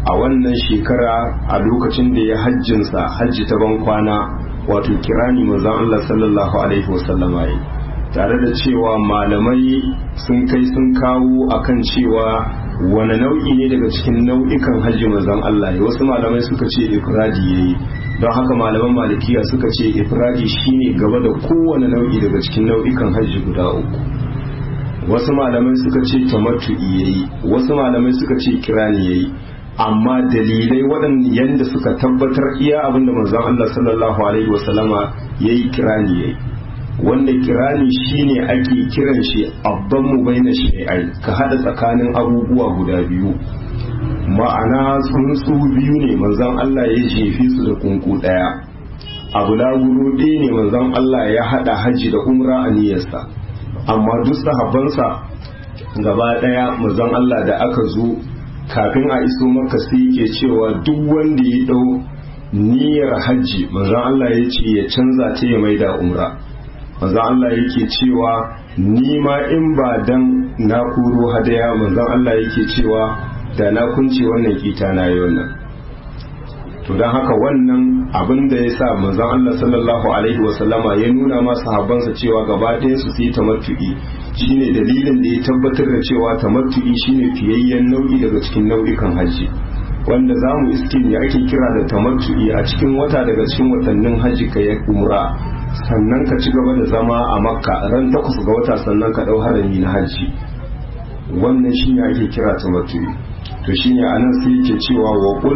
a wannan shekara a lokacin da ya hajjinsa hajji ta ban kwana wato kirani manzon Allah sallallahu alaihi wasallama yi tare da cewa malamai sun kai sun kawo akan cewa wani nau'i ne daga cikin nau'ikan hajji manzon Allah ya wasu malamai suka ce ifradi yayi don haka malaman malikiya suka ce ifradi shine gaba da kowane nau'i daga cikin nau'ikan hajji guda uku wasu malamai suka ce tamattu'i yayi wasu malamai suka ce kirani yayi amma dalilai waɗanda yanda suka tabbatar iya abinda manzon Allah sallallahu alaihi wasallama yayi kirani yayi wanda kirani shine ake kiran shi abban mu baina shay'ai ka hada tsakanin abubuwa guda biyu ma'ana tsuntsu biyu ne manzon Allah ya jefe su da kunku daya abu laguru ɗaya ne manzon Allah ya hada hajji da umra a niyyarsa amma duk sahabbansa gaba daya manzon Allah da aka zo kafin a iso maka sai yake cewa duk wanda ya dau niyyar hajji manzon Allah ya ce ya canza ta ya maida umra manzon Allah yake cewa ni ma in ba dan na kuro hadaya manzon Allah yake cewa da na kunce wannan kita na yi wannan to don haka wannan abin da ya sa manzon Allah sallallahu alaihi wasallama ya nuna ma sahabbansa cewa gaba ɗaya su yi tamattu'i shine dalilin da ya tabbatar da cewa tamattu'i shine fiyayyen nau'i daga cikin nau'ikan hajji wanda za mu iske ne ake kira da tamattu'i a cikin wata daga cikin watannin hajji ka ya umra sannan ka ci gaba da zama a makka ran takwas ga wata sannan ka ɗau harami na hajji wannan shine ake kira tamattu'i to shine anan sai yake cewa wa qul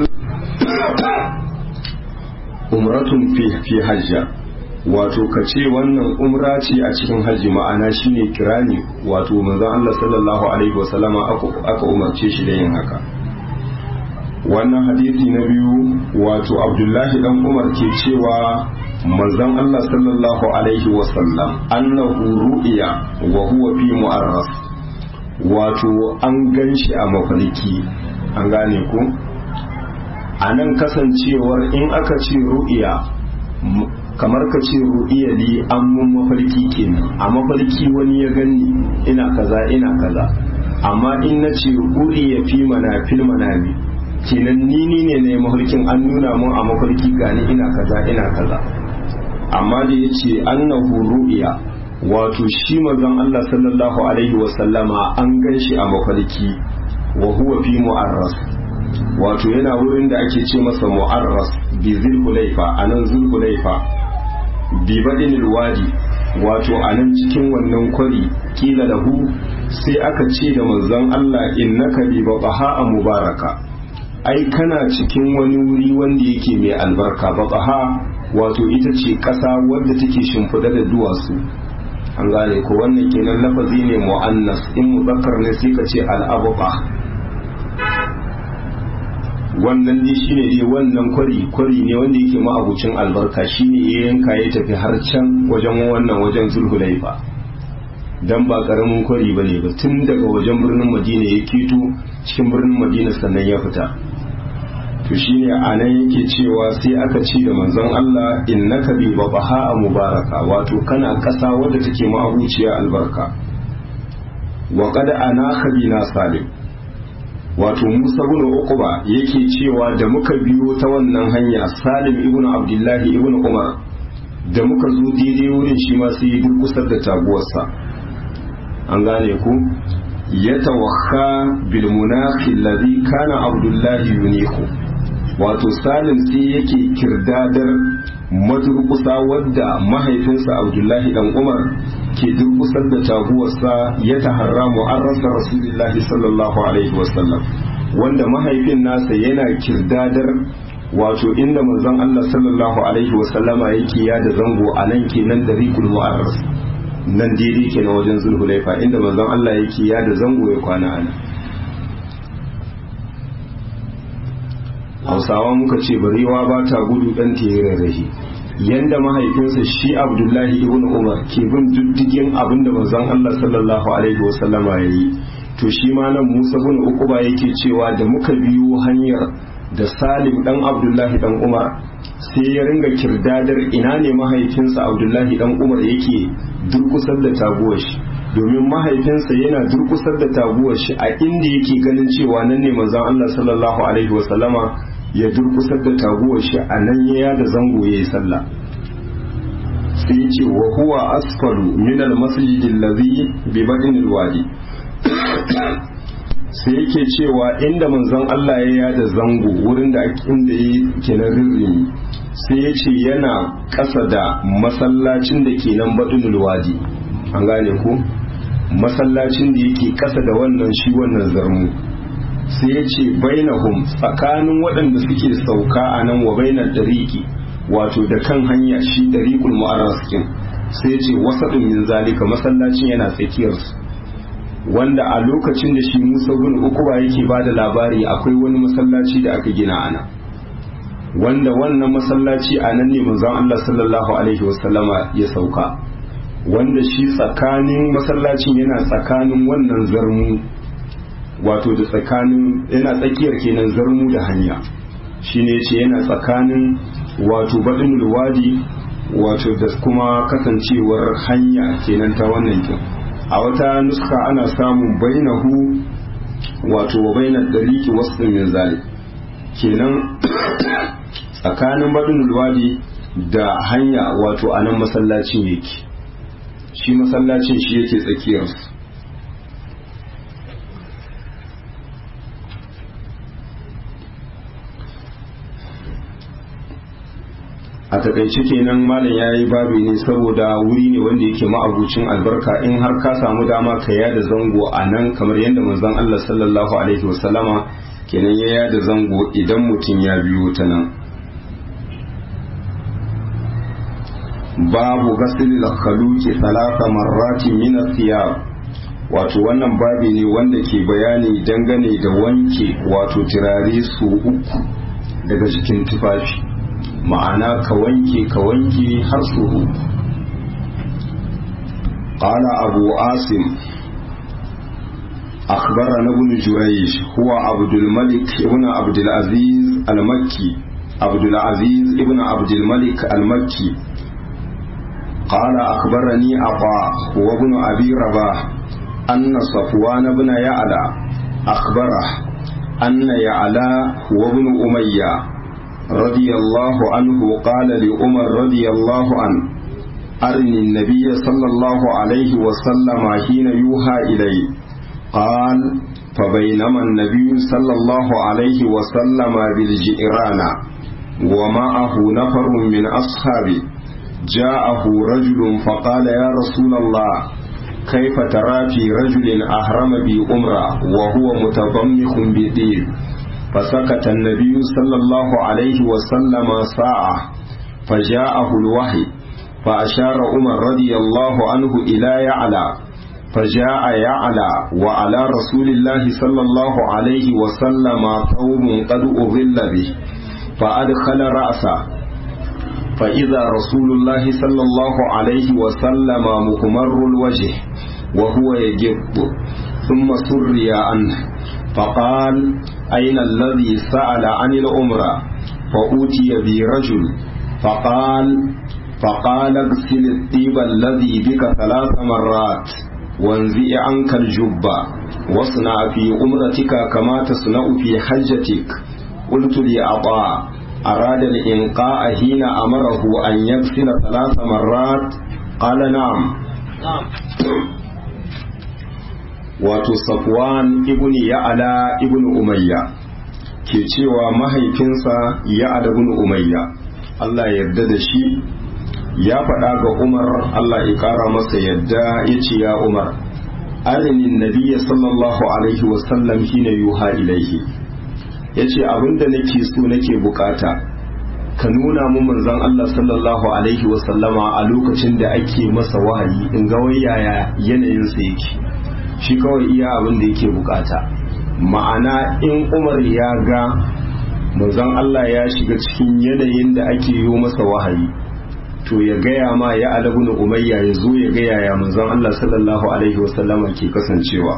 umratun fi fi hajja wato ka ce wannan umra ce a cikin hajji ma'ana shine kirani wato manzon Allah sallallahu alaihi wasallama aka umarce shi da yin haka wannan hadisi na biyu wato Abdullahi dan Umar ke cewa manzon Allah sallallahu alaihi wasallam annahu ru'iya wa huwa fi mu'arras wato an ganshi a mafarki an gane ku a nan kasancewar in aka ce ru'iya kamar ka ce ru'iya li an mun mafarki kenan a mafarki wani ya gani ina kaza ina kaza amma in na ce ru'iya fi mana fil manami kenan ni ni ne na mafarkin an nuna mun a mafarki gani ina kaza ina kaza amma da ya ce annahu ru'iya wato shi manzon Allah sallallahu alaihi wasallama an gan shi a mafarki wa huwa fi mu'arras wato yana wurin da ake ce masa mu'arras bi zulhulaifa anan zulhulaifa bi badin wadi wato anan cikin wannan kwari kila lahu sai aka ce da manzon Allah innaka bi baha mubaraka ai kana cikin wani wuri wanda yake mai albarka baha wato ita ce ƙasa wadda take shimfiɗa da duwatsu an gane ko wannan kenan lafazi ne mu'annas in muzakkar ne sai ka ce al'abqa wannan dai shine dai wannan kwari kwari ne wanda yake ma'abucin albarka shine ya yanka ya tafi har can wajen wannan wajen zulhulaifa dan ba karamin kwari bane ba tun daga wajen birnin madina ya keto cikin birnin madina sannan ya fita to shine a nan yake cewa sai aka ce da manzon Allah innaka bi babaha mubaraka wato kana kasa wadda take ma'abuciya albarka wa qad anaka bina salim wato Musa ibn Uqba yake cewa da muka biyo ta wannan hanya Salim ibn Abdullahi ibn Umar da muka zo daidai wurin shi ma sai ya durkusar da taguwarsa an gane ku ya tawakha bil munaqi alladhi kana Abdullahi yuniku wato Salim sai yake kirdadar madurkusa wadda mahaifinsa Abdullahi dan Umar ke durkusar da taguwarsa ya taharra mu'arrasa Rasulullahi sallallahu alaihi wasallam wanda mahaifin nasa yana kirdadar wato inda manzon Allah sallallahu alaihi wasallama yake ya da zango a nan kenan da rikul mu'arras nan daidai kenan wajen zulhulaifa inda manzon Allah yake ya da zango ya kwana a nan hausawa muka ce barewa ba ta gudu dan ta yi rarrahi yanda mahaifinsa shi abdullahi ibn umar ke bin diddigin abin da manzon Allah sallallahu alaihi wasallama ya yi to shi ma nan musa bin uquba yake cewa da muka biyo hanyar da salim dan abdullahi dan umar sai ya ringa kirdadar ina ne mahaifinsa abdullahi dan umar yake durkusar da taguwar shi domin mahaifinsa yana durkusar da taguwar shi a inda yake ganin cewa nan ne manzon Allah sallallahu alaihi wasallama ya durkusar da taguwar shi a nan ya yada zango yayi sallah sai ya ce wa huwa asfalu min al-masjid alladhi bi badin al-wadi sai yake cewa inda manzon Allah ya yada zango wurin da inda yake na rirrimi sai ya ce yana ƙasa da masallacin da ke nan badin wadi an gane ku masallacin da yake ƙasa da wannan shi wannan zarmu sai ya ce bainahum tsakanin waɗanda suke sauka a nan wa bainar dariki wato da kan hanya shi dariqul mu'arraskin sai ya ce wasadun min zalika masallacin yana tsakiyarsu wanda a lokacin da shi Musa bin Ukuba yake ba da labari akwai wani masallaci da aka gina ana wanda wannan masallaci a nan ne manzon Allah sallallahu alaihi wasallama ya sauka wanda shi tsakanin masallacin yana tsakanin wannan zarmu wato da tsakanin yana tsakiyar kenan zarmu da hanya shine yace yana tsakanin wato badinul wadi wato da kuma kasancewar hanya kenan ta wannan kin a wata nuska ana samun bainahu wato wa bainar dariki wasu min zalik kenan tsakanin badinul wadi da hanya wato a nan masallacin yake shi masallacin shi yake tsakiyarsu a takaice kenan malam ya yi babi ne saboda wuri ne wanda yake ma'abucin albarka in har ka samu dama ka yada zango a nan kamar yadda manzon Allah sallallahu alaihi wasallama kenan ya yada zango idan mutum ya biyo ta nan babu gasilil khaluqi salasa marrati min thiyab wato wannan babi ne wanda ke bayani dangane da wanke wato turare su uku daga jikin tufafi ma'ana ka wanke ka wanke har su uku qala abu asim أخبرنا ابن جريج هو عبد الملك ابن عبد العزيز المكي عبد العزيز ابن عبد الملك المكي قال أخبرني عطاء وابن أبي رباح أن صفوان بن يعلى أخبره أن يعلى وابن أمية رضي الله عنه قال لعمر رضي الله عنه أرني النبي صلى الله عليه وسلم حين يوحى إليه قال فبينما النبي صلى الله عليه وسلم بالجئران ومعه نفر من أصحابه جاءه رجل فقال يا رسول الله كيف ترى في رجل أهرم بأمرة وهو متضمخ بدين فسكت النبي صلى الله عليه وسلم ساعة فجاءه الوحي فأشار عمر رضي الله عنه إلى يعلى فجاء يعلى وعلى رسول الله صلى الله عليه وسلم ثوب قد أظل به فأدخل رأسه فإذا رسول الله صلى الله عليه وسلم مكمر الوجه وهو يجب ثم سري عنه فقال أين الذي سأل عن الأمرة فأوتي برجل فقال فقال اغسل الطيب الذي بك ثلاث مرات وانزئ عنك الجبة واصنع في أمرتك كما تصنع في حجتك قلت لأطاع أراد الإنقاء حين أمره أن يغسل ثلاث مرات قال نعم wato safwan ibn ya'ala ibn umayya ke cewa mahaifinsa ya'ala ibn umayya Allah ya yarda da shi ya faɗa ga umar Allah ya ƙara masa yadda ya ce ya umar arinin nabiyya sallallahu alaihi wasallam hina yuha ilaihi ya ce abinda nake so nake bukata ka nuna mu manzon Allah sallallahu alaihi wasallama a lokacin da ake masa wahayi in ga yaya yanayinsa yake shi kawai iya abin da yake bukata ma'ana in umar ya ga manzon Allah ya shiga cikin yanayin da ake yi masa wahayi to ya gaya ma ya alabun umayya ya zo ya gaya ya manzon Allah sallallahu alaihi wasallama ke kasancewa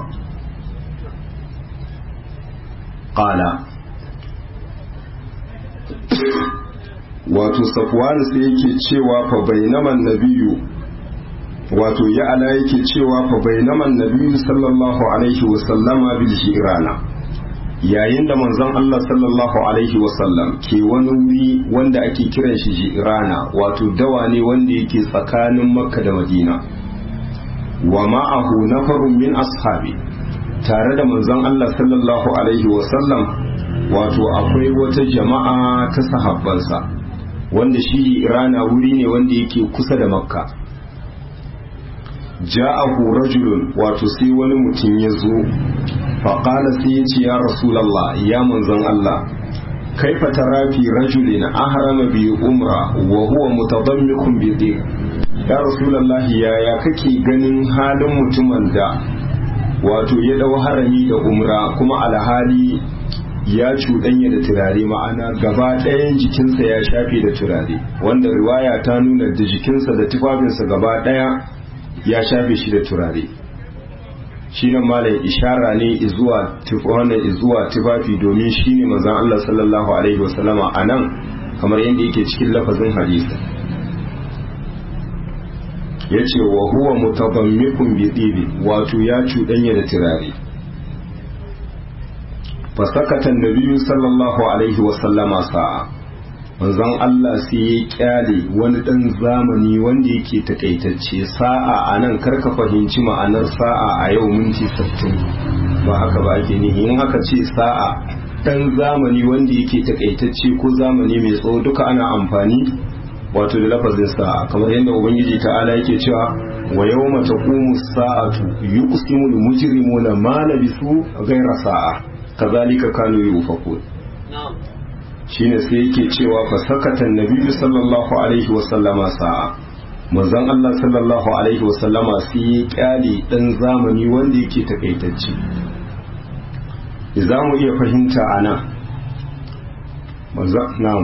qala wato safwan sai yake cewa fa bainaman nabiyyu wato ya ala yake cewa fa bainaman nabiyyu sallallahu alaihi wa sallama bil jirana yayin da manzon Allah sallallahu alaihi wa sallam ke wani wuri wanda ake kiran shi jirana wato dawa ne wanda yake tsakanin makka da madina wa ma'ahu nafarun min ashabi tare da manzon Allah sallallahu alaihi wa sallam wato akwai wata jama'a ta sahabbansa wanda shi irana wuri ne wanda yake kusa da makka ja'ahu rajulun wato sai wani mutum ya zo faƙala sai ya ce ya rasulallah ya manzon Allah kaifa tarafi rajulin ahrama bi umra wa huwa mutadammikun bi dhir ya rasulallah yaya kake ganin halin mutumin da wato ya dau harami da umra kuma alhali ya cuɗanya da turare ma'ana gaba ɗayan jikinsa ya shafe da turare wanda riwaya ta nuna da jikinsa da tufafinsa gaba ɗaya ya shafe shi da turare shi nan malam ishara ne izuwa wannan izuwa tufafi domin shi ne manzon Allah sallallahu alaihi wasallama a nan kamar yadda yake cikin lafazin hadisi ya ce wa huwa mutabammikun bi tsibi wato ya cuɗanya da turare fasakatan nabiyu sallallahu alaihi wasallama sa'a manzon Allah sai ya kyale wani ɗan zamani wanda yake takaitacce sa'a a nan karka fahimci ma'anar sa'a a yau minti sittin ba haka ba ake nihi in aka ce sa'a ɗan zamani wanda yake takaitacce ko zamani mai tsawo duka ana amfani wato da lafazin sa'a kamar yadda ubangiji ta'ala yake cewa wa yawma taqumu sa'atu yuqsimul mujrimuna ma labisu ghayra sa'a kazalika kanu yufakun shine sai yake cewa fa sakatan nabiyyu sallallahu alaihi wa sallama sa'a manzon Allah sallallahu alaihi wa sallama sai ya kyale dan zamani wanda yake takaitacce za mu iya fahimta ana manzon na'am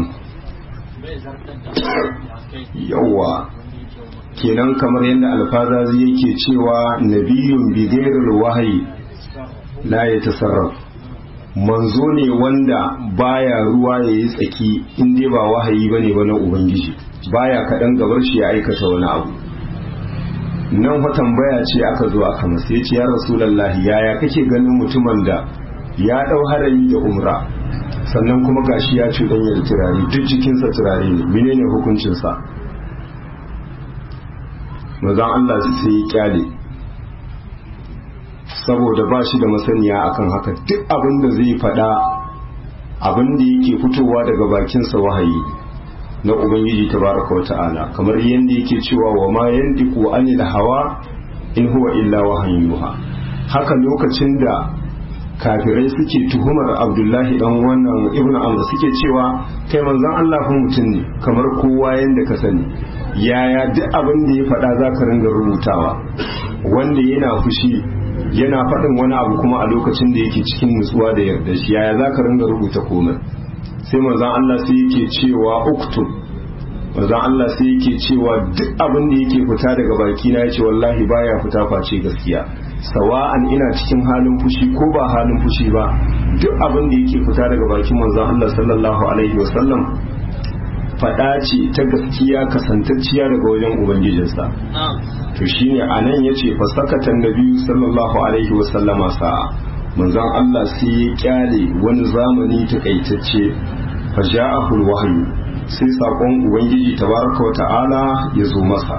yawa kenan kamar yadda alfazazi yake cewa nabiyyun bi ghairil wahyi la yatasarraf manzo ne wanda baya ruwa ya yi tsaki in dai ba wahayi bane ba na ubangiji baya kaɗan gabar shi ya aikata wani abu nan fa tambaya ce aka zo aka masa ya ce ya rasulallahi yaya kake ganin mutumin da ya ɗau harami da umra sannan kuma gashi ya ci da turare duk jikinsa turare ne menene hukuncinsa mazan Allah sai ya kyale saboda ba shi da masaniya akan haka duk abin da zai faɗa abin da yake fitowa daga bakinsa wahayi na ubangiji tabaraka wata'ala kamar yadda yake cewa wa ma yandiku anil hawa in huwa illa wahayin yuha haka lokacin da kafirai suke tuhumar abdullahi dan wannan ibnu amr suke cewa kai manzon Allah fa mutum ne kamar kowa yanda ka sani yaya duk abin da ya faɗa za ka ringa rubutawa wanda yana fushi yana faɗin wani abu kuma a lokacin da yake cikin nutsuwa da yarda shi yaya za ka ringa rubuta komai sai manzon Allah sai yake cewa uktub manzon Allah sai yake cewa duk abin da yake fita daga baki na yace wallahi baya fita face gaskiya sawa'an ina cikin halin fushi ko ba halin fushi ba duk abin da yake fita daga bakin manzon Allah sallallahu alaihi wasallam faɗa ce ta gaskiya kasantacciya daga wajen ubangijinsa to shine anan yace fa sakatan nabiyyu sallallahu alaihi wasallama sa'a manzon Allah sai ya kyale wani zamani takaitacce fa ja'ahu wahyu sai sakon ubangiji tabaraka wa ta'ala ya zo masa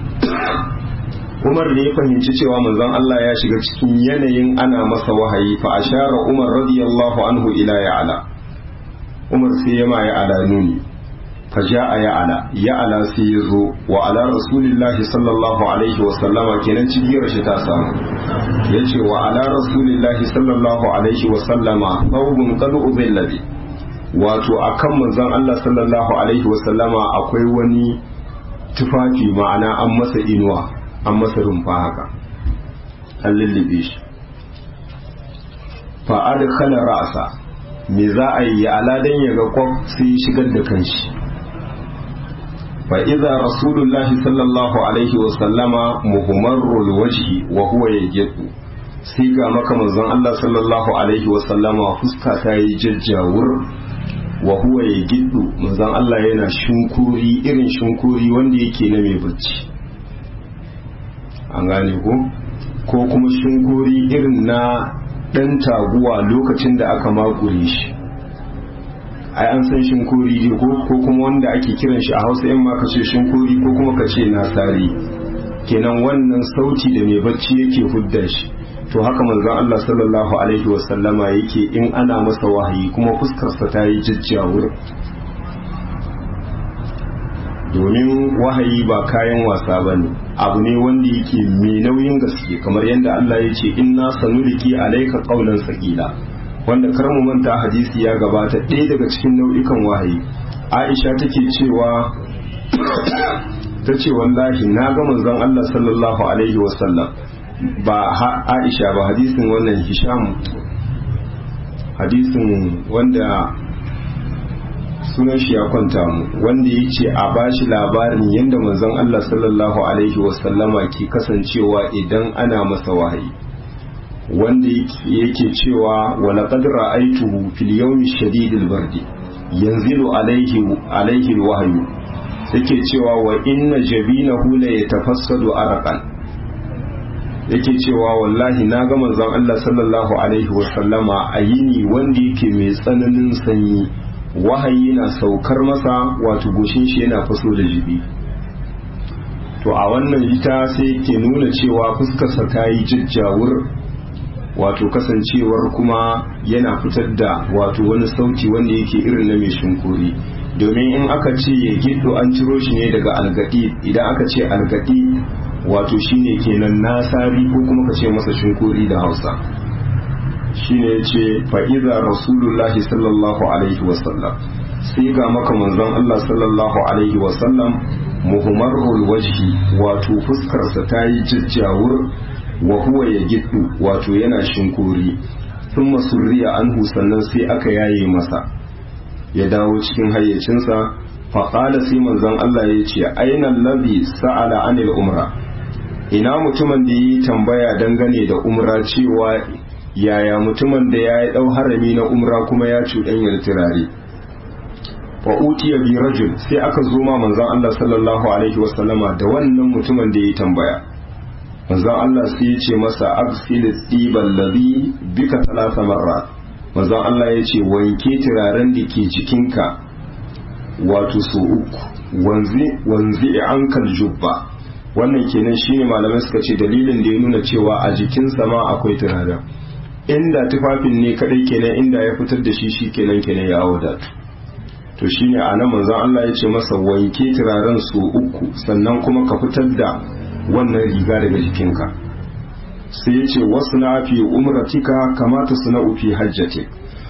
Umar da ya fahimci cewa manzon Allah ya shiga cikin yanayin ana masa wahayi fa ashara Umar radiyallahu anhu ila ya'ala Umar sai ya ma ya'ala nuni fa ja'a ya'ala ya'ala sai ya zo wa ala rasulillahi sallallahu alaihi wa sallama kenan cigiyar shi ta samu yace wa ala rasulillahi sallallahu alaihi wa sallama thawbun qad ubilla bi wato akan manzon Allah sallallahu alaihi wa sallama akwai wani tufafi ma'ana an masa inuwa an masa rumfa haka an lullube shi fa'ad kala ra'asa me za a yi aladan ya ga kwaf sai shigar da kanshi fa iza rasulullahi sallallahu alaihi wa sallama muhammarul wajhi wa huwa yajidu sai ga maka manzon Allah sallallahu alaihi wa sallama fuska ta yi jajjawur wa huwa ya giddu manzon Allah yana shinkuri irin shinkuri wanda yake na mai bacci an gane ko ko kuma shinkuri irin na ɗan taguwa lokacin da aka makure shi ai an san shinkuri ne ko ko kuma wanda ake kiran shi a hausa yan ma kace shinkuri ko kuma kace nasari kenan wannan sauti da mai bacci yake hudda shi to haka manzon Allah sallallahu alaihi wasallama yake in ana masa wahayi kuma fuskarsa ta yi jajjawur domin wahayi ba kayan wasa ba ne abu ne wanda yake mai nauyin gaske kamar yadda Allah ya ce inna sanuliki alaika qaulan saqila wanda kar mu manta hadisi ya gabata ɗaya daga cikin nau'ikan wahayi Aisha take cewa ta ce wallahi na ga manzon Allah sallallahu alaihi wasallam ba Aisha ba hadisin wannan Hisham hadisin wanda sunan shi ya kwanta mu wanda ya ce a bashi labarin yadda manzon Allah sallallahu alaihi wasallama ke kasancewa idan ana masa wahayi wanda yake cewa wala qad ra'aytuhu fil yawmi shadidil bardi yanzilu alaihi alaihi alwahyu yake cewa wa inna jabinahu la yatafassadu arqan yake cewa wallahi na ga manzon Allah sallallahu alaihi wasallama a yini wanda yake mai tsananin sanyi wahayi na saukar masa wato goshin shi yana faso da jibi to a wannan ita sai ke nuna cewa fuskarsa ta yi jajjawur wato kasancewar kuma yana fitar da wato wani sauti wanda yake irin na mai shinkuri domin in aka ce ya giddo an ciro shi ne daga algadi idan aka ce algadi wato shine kenan nasari ko kuma ka ce masa shinkuri da hausa shine ya ce fa'iza rasulullahi sallallahu alaihi wasallam sai ga maka manzon Allah sallallahu alaihi wasallam muhimmarul wajhi wato fuskarsa ta yi jajjawur wa huwa ya giddu wato yana shinkuri sun masurriya anhu sannan sai aka yaye masa ya dawo cikin hayyacinsa faƙala sai manzon Allah ya ce ainihin labi sa'ala anil umra ina mutumin da yi tambaya dangane da umra cewa yaya mutumin da ya yi ɗau harami na umra kuma ya cuɗanyar turare fa utiya bi rajul sai aka zo ma manzon Allah sallallahu alaihi wasallama da wannan mutumin da ya tambaya manzon Allah sai ya ce masa absil tibal ladhi bika thalatha marrat manzon Allah ya ce wanke turaren da ke jikinka wato so uku wanzi wanzi ankal jubba wannan kenan shine malamai suka ce dalilin da ya nuna cewa a jikinsa ma akwai turaren inda tufafin ne kadai kenan inda ya fitar da shi shi kenan kenan ya wadatu to shine a nan manzon Allah ya ce masa wanke turaren su uku sannan kuma ka fitar da wannan riga daga jikinka sai ya ce wasu na fi umratika kamata su na ufi hajjate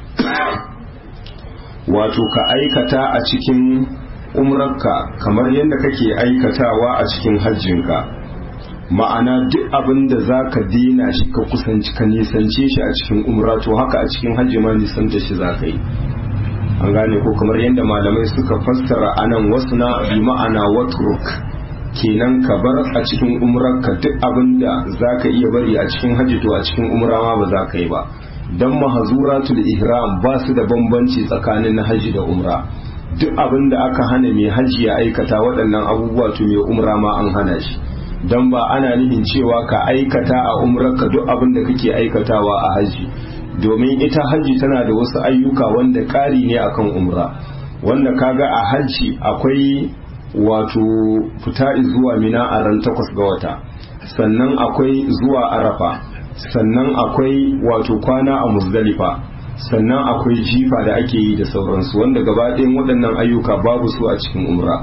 wato ka aikata a cikin umrarka kamar yadda kake aikatawa a cikin hajjinka ma'ana duk abin da za ka dina shi ka kusanci ka nisance shi a cikin umra to haka a cikin hajji ma nisanta shi za ka yi an gane ko kamar yadda malamai suka fassara anan wasu na bi ma'ana watruk kenan ka bar a cikin umrarka duk abin da za ka iya bari a cikin hajji to a cikin umra ma ba za ka yi ba don mahazuratul ihram ba su da bambanci tsakanin na hajji da umra duk abin da aka hana mai hajji ya aikata waɗannan abubuwa to mai umra ma an hana shi don ba ana nufin cewa ka aikata a umrarka duk abin da kake aikatawa a hajji domin ita hajji tana da wasu ayyuka wanda ƙari ne akan umra wanda kaga a hajji akwai wato fita zuwa mina a ran takwas ga wata sannan akwai zuwa arafa sannan akwai wato kwana a muzdalifa sannan akwai jifa da ake yi da sauransu wanda gaba ɗayan waɗannan ayyuka babu su a cikin umra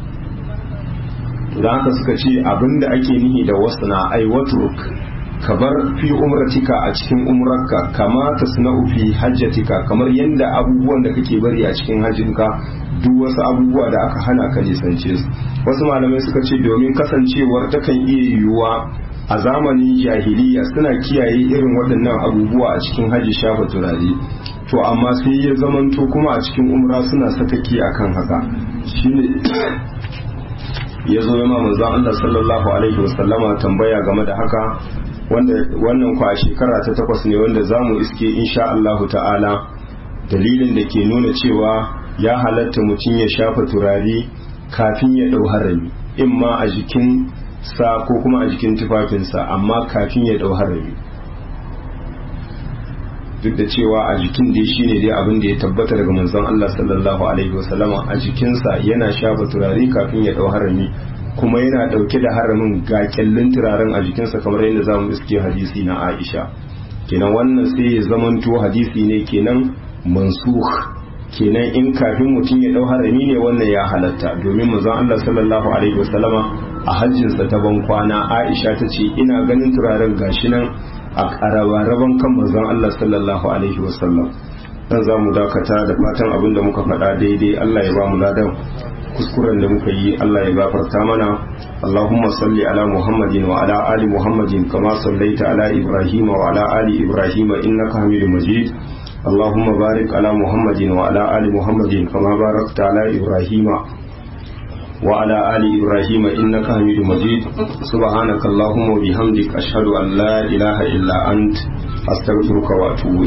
da haka suka ce abinda ake nihi da wasu na aiwatruk ka bar fi umratika a cikin umrarka kama ta suna fi hajjatika kamar yadda abubuwan da kake bari a cikin hajjinka duk wasu abubuwa da aka hana ka nisance su wasu malamai suka ce domin kasancewar takan iya yiwuwa a zamanin jahiliya suna kiyaye irin waɗannan abubuwa a cikin hajji shafa turare to amma sai ya zamanto kuma a cikin umra suna sakaki akan haka shine ya zo yama manzon Allah sallallahu alaihi wasallama tambaya game da haka wanda wannan kwa shekara ta takwas ne wanda zamu iske insha Allah ta'ala dalilin da ke nuna cewa ya halatta mutum ya shafa turare kafin ya ɗau harami in ma a jikin sa ko kuma a jikin tufafinsa amma kafin ya ɗau harami duk da cewa a jikin dai shine dai abin da ya tabbata daga manzon Allah sallallahu alaihi wasallama a jikinsa yana shafa turare kafin ya ɗau harami kuma yana ɗauke da haramin ga kyallin turaren a jikinsa kamar yadda za mu iske hadisi na Aisha kenan wannan sai ya zamanto hadisi ne kenan mansukh kenan in kafin mutum ya dau harami ne wannan ya halatta domin manzon Allah sallallahu alaihi wasallama a hajjinsa ta ban kwana Aisha ta ce ina ganin turaren gashi nan a raban kan manzon Allah sallallahu alaihi wasallam dan za mu dakata da fatan abin da muka faɗa daidai Allah ya ba mu ladan kuskuren da muka yi Allah ya gafarta mana Allahumma salli ala Muhammadin wa ala ali Muhammadin kama sallaita ala Ibrahim wa ala ali Ibrahim innaka Hamidum Majid اللهم بارك على محمد وعلى آل محمد كما باركت على إبراهيم وعلى آل إبراهيم إنك حميد مجيد سبحانك اللهم وبحمدك أشهد أن لا إله إلا أنت أستغفرك وأتوب